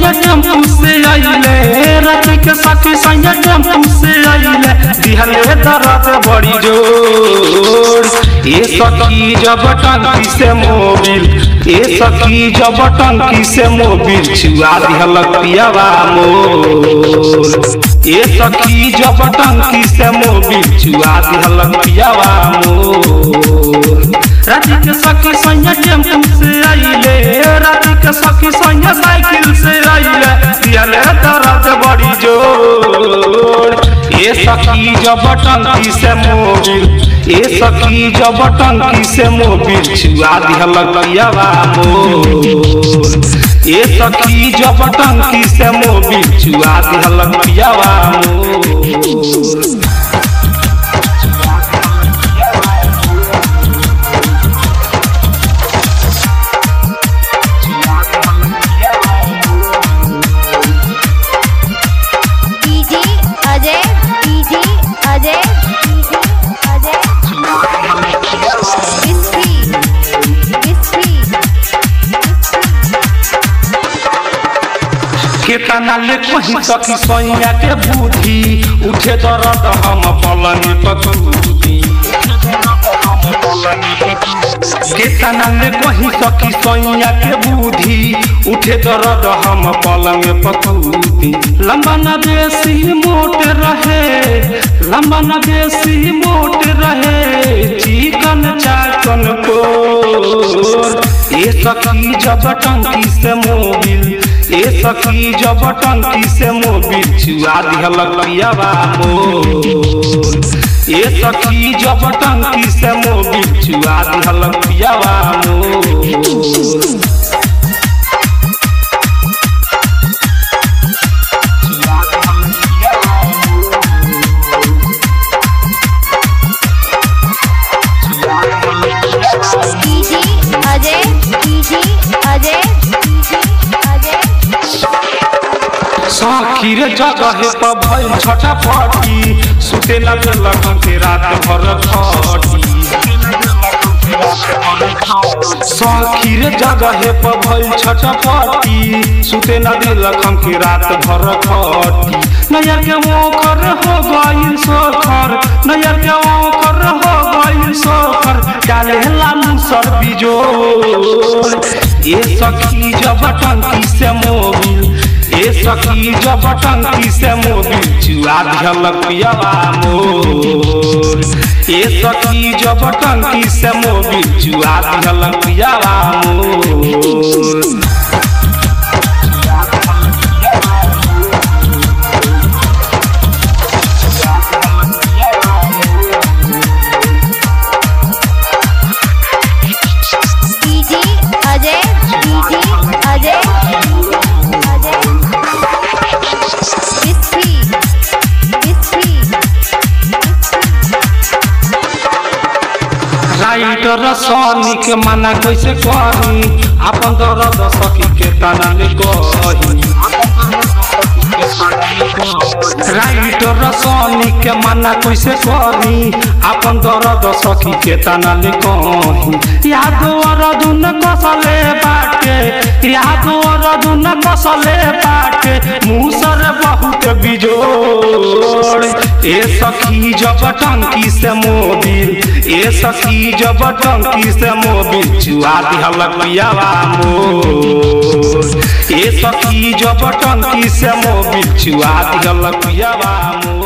सैया टेम्पू से आइले राति के सखी सैया टेम्पू से आइले दिहले दर्द बड़ी जोर ए सखी जब टंकी से मोबिल ए सखी जब टंकी से मोबिल छुआ दिहल पियावा मोर ए सखी जब टंकी से मोबिल छुआ दिहल पियावा मोर राति के सखी सैया टेम्पू से आइले राति के सखी सैया साइकिल से आइले दिहले दर्द बड़ी जोर ए सखी जब टंकी से मोबिल ए सखी जब टंकी से मोबिल छुआ दिहल पियावा मोर ए सखी जब टंकी से मोबिल छुआ दिहल पियावा मोर DJ Ajay DJ Ajay DJ Ajay Bisfi Bisfi केतना ले कहीं सखी सैया के बुद्धि उठे दर्द हम पलनी पकूती केतना ले कहीं सखी सैया के बुद्धि उठे दर्द हम पलंग पकूती लंबा न देसी मोट रहे लंबा न देसी मोट रहे चिकन चाकन को ए सखी जब टंकी से मोबिल ए सखी जब टंकी से मोबिल छुआ दिहल पियावा मोर ए सखी जब टंकी से मोबिल छुआ दिहल पियावा मोर DJ Ajay DJ Ajay DJ Ajay सखी रे जगह पर भइल छटा पटी सुते न देलक के रात भर खटी सखी रे जगह पर भइल छटा पटी सुते न देलक के रात भर खटी नया के ओखर हो गइल सोखर नया के ओखर हो गइल सोखर डाले ला मुसर बिजोर ए सखी जब टंकी से मोबिल ए सखी जब टंकी से मोबिल चुआ दिहल पियावा मोर ए सखी जब टंकी से मोबिल चुआ दिहल पियावा मोर DJ Ajay DJ Ajay Ajay Bisfi Bisfi writer Sunny के मना कैसे कही अपन दर्द सखी के तना ले कही राइटर सनी के मना कैसे करी अपन दर्द सखी के तना ले कही याद अरदुन कसले बाटे याद अरदुन कसले बाटे मुसर बहुत बिजोड़ ए सखी जब टंकी से मोबिल ए सखी जब टंकी से मोबिल चुआ दिहल पियावा मोर ए सखी जब टंकी से मोबिल चुआ दिहल पियावा मोर